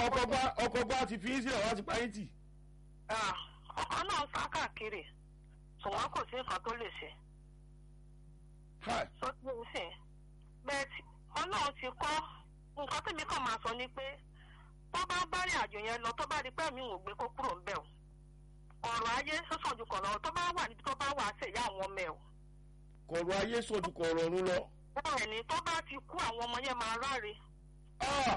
ọkọ̀ gbá ọkọ̀ gbá ti fi í sílẹ̀ wá ti pa yín tì. ọkọ náà sá káàkiri ṣùgbọ́n kò sí nǹkan tó lè ṣe Hi. tó tí ń sìn bẹ́ẹ̀ tí ọlọ́run ti kọ́ nǹkan tèmi kàn máa sọ ni pé tó bá bá rìn àjò yẹn lọ tó bá rí pé mi ò gbé kó kúrò ńbẹ̀ o ọ̀rọ̀ ayé sọ́sàn ju kọ̀ọ̀rọ̀ tó bá wà níbi tó bá wà á ṣèyá àwọn ọmọ ẹ̀ o kọ̀rọ̀ ayé sọ̀dù kọ̀rọ̀ ọ̀run lọ. bẹ́ẹ̀ ni tó bá ti kú àwọn ọmọ yẹn máa ráre Ah!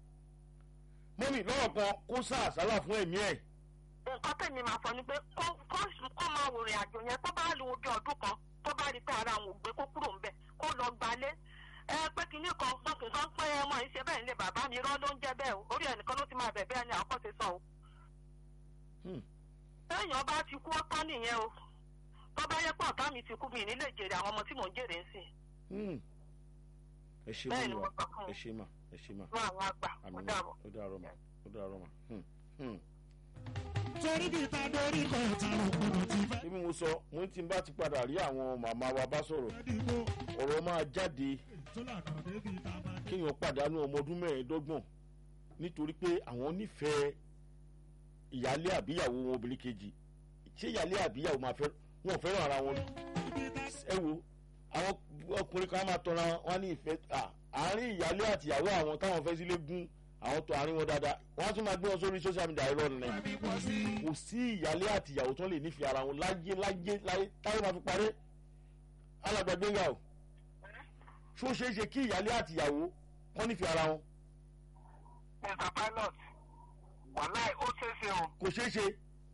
mọ́mì lọ́rọ̀ kan kó sá àsálà fún ẹ̀mí ẹ̀. nǹkan tèmi máa sọ ni pé kó kó kó máa wò rìn àjò yẹn tó bá lu ojú ọdún kan tó bá rí pé ara àwọn ò gbé kó kúrò ńbẹ̀ kó lọ gbalé ẹ pé kinní kan pọkùn kan pé ọmọ yìí ṣe bẹ́ẹ̀ nílé bàbá mi rọ́ ló ń jẹ́ bẹ́ẹ̀ o orí ẹnìkan ló ti máa bẹ̀ bẹ́ẹ̀ ni àkọ́ṣe sọ o. Hmm. téèyàn bá ti kú ọ́tọ́ nìyẹn o tó bá yẹ pé ọ̀tá mi ti kú mi nílé jèrè àwọn ọmọ tí mò ń jèrè ń sìn Hmm. ẹ ṣe bẹ́ẹ̀ ni mọ́ mo wa sọ fún ẹ ṣe mà ẹ ṣe mà fún àwọn àgbà ó àmì dàbọ̀. ó dàrọ mà ó dàrọ mà. Hmm. Hmm. torí bí ta dorí kan ìtàrọ̀ gbọdọ̀ ti fẹ́ bí mo sọ mo ti bá ti padà rí àwọn màmá wa bá sọ̀rọ̀ dìbò ọ̀rọ̀ máa jáde tó lànà débi ta máa dé. kéèyàn pàdánù ọmọ ọdún mẹ́ẹ̀ẹ́dọ́gbọ̀n nítorí pé àwọn nífẹ̀ẹ́ ìyálé àbíyàwó wọn obìnrin kejì ṣé ìyálé àbíyàwó máa fẹ́ wọn ò fẹ́ràn ara wọn ni ibi ta ẹ wo àwọn ọkùnrin kan máa tọra wọn ní ìfẹ́ à, àárín ìyálé àti ìyàwó àwọn táwọn fẹ́ sílé gún àwọn tó àárín wọn dáadáa wọn á tún máa gbé wọn sórí social media irọ́ nìyẹn mi pọ̀ sí i. kò sí ìyálé àti ìyàwó tó lè nífẹ̀ẹ́ ara wọn láyé láyé láyé táyé máa fi parẹ́ alàgbàgbéga o ṣó ṣeé ṣe kí ìyálé àti ìyàwó kọ́ nífẹ̀ẹ́ ara wọn mr pilot wàláì ó ṣeéṣe o kò ṣeé ṣe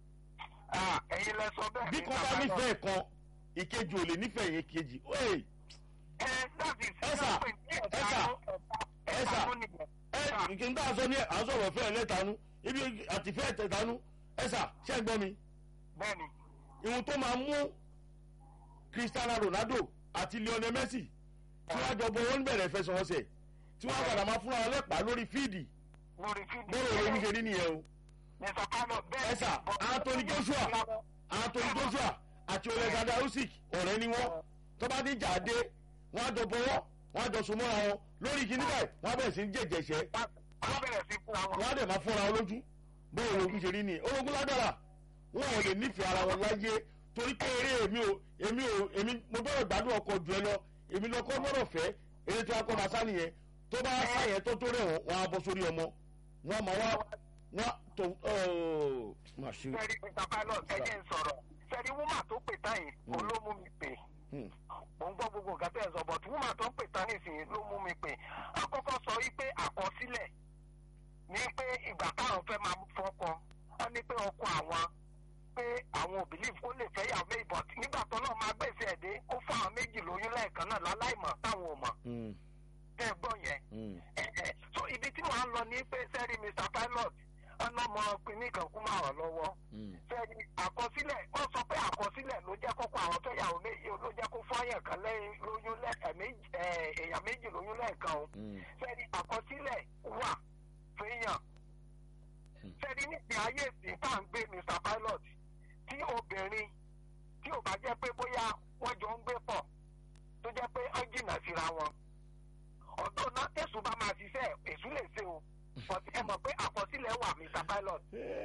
ẹ̀yin lẹ sọ bẹ́ẹ̀ bí kan bá nífẹ̀ẹ́ kan ìkejì ò lè nífẹ̀ẹ́ yẹn kejì Hey, ẹ dábì sí Ẹ̀sà, ẹ̀sà, ẹ̀sà. ẹ kí n bá a sọ ní à ń sọ̀rọ̀ fẹ́ ẹlẹ́tanú ibi àtìfẹ́ ẹ̀tẹ̀tanú ẹ̀sà ṣẹ́ ń gbọ́ mi bẹ́ẹ̀ni ìhun tó máa mú cristiano ronaldo àti lionel messi tí wọ́n jọ bọ wọn bẹ̀rẹ̀ fẹsọ̀wọnsẹ̀ tí wọ́n padà máa fúnra wọn lẹ́pàá lórí fíìdì lórí fídíò bọ́ọ̀rọ̀ omi ṣe rí nìyẹn o mr pilot bẹ́ẹ̀ ẹ̀sà anthony joshua anthony joshua àti alexander usyk ọ̀rẹ́ ni wọ́n tó bá ní jáde wọ́n á jọ bọ́wọ́ wọ́n á jọ so mọ́ra wọn lórí kíní báyìí wọ́n á bẹ̀rẹ̀ sí í jẹ̀jẹ̀ṣẹ́ wọ́n bẹ̀rẹ̀ sí fún àwọn wọ́n á dẹ̀ máa fúnra wọn lójú bọ́ọ̀rọ̀ omi ṣe rí nìyẹn orogún lágbára wọn ò lè nífẹ̀ẹ́ ara wọn láyé torí pé eré èmi ò èmi ò èmi mo gbọ́dọ̀ gbádùn ọkọ̀ jù ẹ lọ èmi lọkọ gbọ́dọ̀ fẹ́ eré tí wọ́n kọ́ máa sá nìyẹn tó bá sá yẹn tó tó rẹ̀ wọ́n wọ́n á bọ́ sórí ọmọ wọ́n máa wá wọ́n tó ọ́ọ́ máa ṣe. sẹ́rí mr pilot ẹ̀jẹ̀ ń sọ̀rọ̀ sẹ́rí wúmà tó pè tán yìí Mm. òun ló mú mi pè Hmm. mò ń gbọ́ gbogbo nǹkan tẹ́ ẹ sọ but wúmà tó ń pè tán nísìnyí ló mú mi pè àkọ́kọ́ sọ wípé àkọsílẹ̀ ní pé ìgbà táwọn fẹ́ máa fọkọ wọ́n ní pé ọkọ àwọn pé àwọn ò believe kó lè fẹ́ yàwó méjì but nígbà tó náà máa gbèsè ẹ̀dẹ́ ó fún àwọn méjì lóyún lẹ́ẹ̀kan náà láláìmọ̀ táwọn ò mọ̀ Hmm. tẹ́ ẹ gbọ́ yẹn Hmm. ẹ̀ẹ́ so ibi tí wọ́n á lọ ní pé sẹ́rí mr pilot ọ̀nà ọmọ pinni kan kú máa rọ̀ lọ́wọ́ Hmm. sẹ́ni àkọsílẹ̀ wọ́n sọ pé àkọsílẹ̀ ló jẹ́ kókó àwọn tó yàwó méjì ló jẹ́ kó fọ́yàn kan lẹ́yìn lóyún lẹ́ẹ̀kan méjì ẹ̀, èèyàn méjì lóyún lẹ́ẹ̀kan o Hmm. sẹ́ni àkọsílẹ̀ wà fẹ́yàn Hmm. sẹ́ni níbi ayé ìsìn tá à ń gbé mr pilot tí obìnrin tí ò bá jẹ́ pé bóyá wọ́n jọ ń gbé pọ̀ tó jẹ́ pé ó jìnnà síra wọn ọ̀dọ́ náà tẹ̀sùn bá máa ṣiṣẹ́ èṣù lè ṣe o but ẹ mọ̀ pé àkọsílẹ̀ wà mr pilot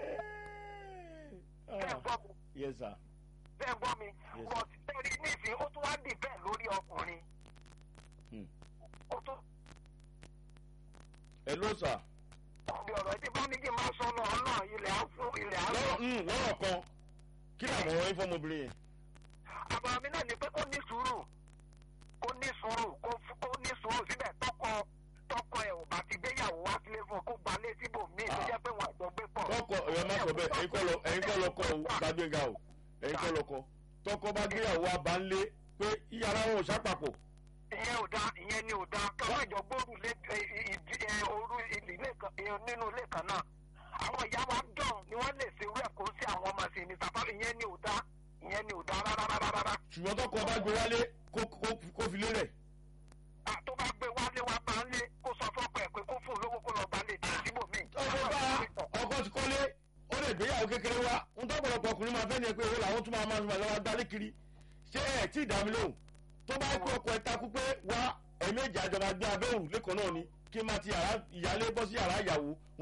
ṣé ẹ Ah. gbọ́ mi yes sir. ṣé ẹ gbọ́ mi Yes. but tẹ̀rí nísìnyí ó tún wá dì bẹ́ẹ̀ lórí ọkùnrin Hmm. ó tún ẹ ló sà. ọ̀bẹ ọ̀rọ̀ tí bá ní kí n máa sọ náà náà ilẹ̀ á fún ilẹ̀ á lọ́rọ̀ lọ. hmm, lọ́rọ̀ kan kí ni àmọ̀ràn yín fọmọbìnrin yẹn. àbàrà mi náà ni pé kó ní sùúrù kó ní sùúrù kó fún- kó ní sùúrù síbẹ̀ tọkọ tọkọ ẹ̀ ò bá ti gbéyàwó wá sílé fún un kó gbalé síbòmíì tó jẹ́ pé wọ́n àjọ gbé pọ̀. tọkọ ẹ̀rọ má sọ bẹ́ẹ̀ ẹ̀yin kọ́ lọ ẹ̀yin kọ́ lọ kọ́ o gbàgbéga o ẹ̀yin kọ́ lọ kọ́ tọkọ bá gbéyàwó abánlé pé yàrá wọn ò sápapọ̀ ìyẹn ò dáa ìyẹn ni ò dáa káwọn ìjọ gbóòrù lé ẹ, ìdí ẹ, òru ilé kan ẹ, nínú ilé kan náà àwọn ìyá wa dán ni wọ́n lè ṣe rẹ̀ kó sí àwọn ọmọ sí ní sábà ìyẹn ni ò dáa ìyẹn ni ò dáa rárá rárá rárá. ṣùgbọ́n tọkọ bá gbé wálé kó- kó- kó fi lélẹ̀. À, tó bá gbé wálé wá bá ń lé kó sọ fọ́pọ̀ ẹ̀ pé kó fún un lówó kó lọ gbalẹ̀ tí síbòmíì. ọkọ bá ọkọ ti kọ́lé ó lè gbéyàwó kékeré wá ń tọ́pọ̀lọpọ̀ ọkùnrin máa fẹ́ ni ẹ pé owó làwọn tún máa máa máa lọ́wọ́ dálé kiri ṣé ẹ̀ tí ì dá mi lóhùn tó bá kó ọkọ̀ ẹ̀ takú pé wá ẹ̀mẹ́jì àjọba gbé abẹ́ òrùlé kan náà ni kí n máa ti yàrá ìyálé bọ́ sí yàrá ìyàwó